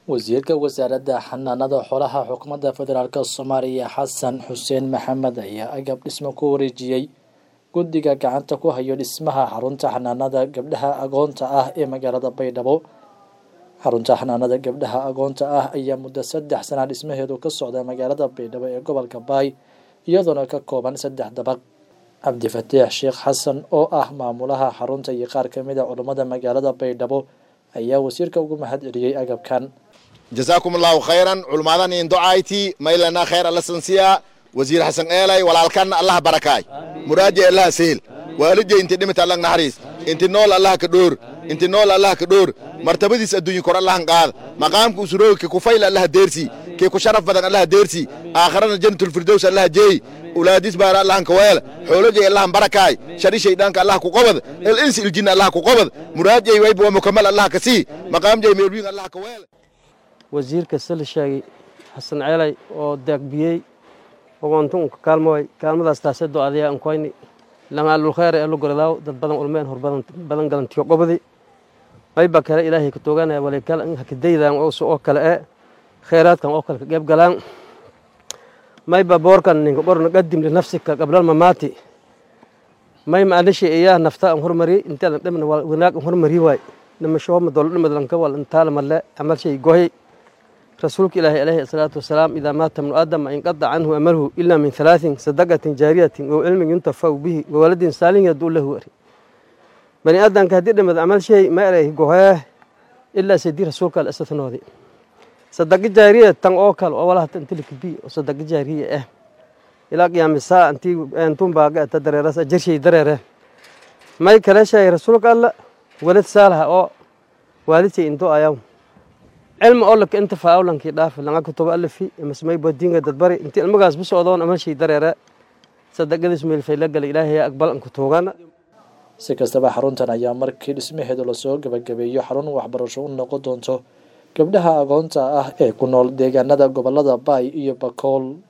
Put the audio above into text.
wasiirka wasaaradda xanaanada xoolaha xukuumadda federaalk soomaaliya xasan xuseen maxamed ayaa agab dhismo ku wareejiyey guddiga gacanta ku hayo dhismaha xarunta xanaanada gabdhaha agoonta ah ee magaalada baydhabo xarunta xanaanada gabdhaha agoonta ah ayaa muddo saddex sana dhismaheedu ka socda magaalada baydhabo ee gobolka baay iyadoona ka kooban saddex dabaq cabdifataax sheekh xasan oo ah maamulaha xarunta iyo qaar ka mid a culummada magaalada baydhabo ayaa wasiirka ugu mahad celiyey agabkan jasaakum allahu khayran culummadan in docayti maylana khayr alla sansiya wasiir xasan eelay walaalkanna allah barakaay muraaje allah seel waalidje inti dhimita allah naxariis inti nool allah ka dhoor inti nool allah ka dhoor martabadiis adduunye kor allahan qaada maqaamka usuroogi ke kufayl allah deersi ke ku sharaf badan allah deersi aakharana jannatulfirdows allah jeey ulaadis baara allahan ka weel xoolojay allahan barakaay shari shaydhaanka allah ku qobad el insi iljinna allah ku qobad muraajay wayba waa mukamal allah ka sii maqaamjay meelwiin allah ka weel wasiirka sala sheegay xasan ceelay oo daagbiyey ogoontunka kaalmooy kaalmadaas taase do-adaya ankoyni langaalulkhayr ee lugordaaw dad badan ulmeen hor badan galantiyo qobadi mayba kale ilaahay ka tooganaya walikal hakadaydan oo kale ee khayraadkan oo kale ka qeyb galaan mayba boorkan ninka qorna qadim linafsika qablal mamaati may maalishi iyaa nafta an hormari intaadan dhimna wanaag an hormari waay dhimashooma dolo dhimadlanka wal intaala malle camal shay gohay rasuulka ilaahi alayhi asalaatu wasalaam idaa maata ibnu aadama inqada canhu amaluhu ilaa min halaatin sadaqatin jaariyatin oo cilmin yuntafaw bihi wawaladin saalin yaduu lahu ari bani aadamka haddii dhimad camal shay ma eray gohee ilaa sidii rasuulka alasatanoodi sadaqo jaariya tan oo kale oo walaha tantilika bi oo sadaqo jaariya ah ilaa qiyaamisaa antii entun baaga ata dareeras ajarshay dareere may kale sheegay rasuulka alla walad saalaha oo waalidtay into ayaw cilmi oo laka inta faawlankii dhaafi langa kutubo alafi masmay badiinga dadbari intii ilmagaas bu socdoon amalshay dareere sadaqadiis meelfay la galay ilaahay aqbal an kutuugana si kastaba xaruntan ayaa markii dhismaheedu lasoo gabagabeeyo xarun waxbarasho u noqon doonto gabdhaha agoonta ah ee ku nool deegaanada gobolada baay iyo bakool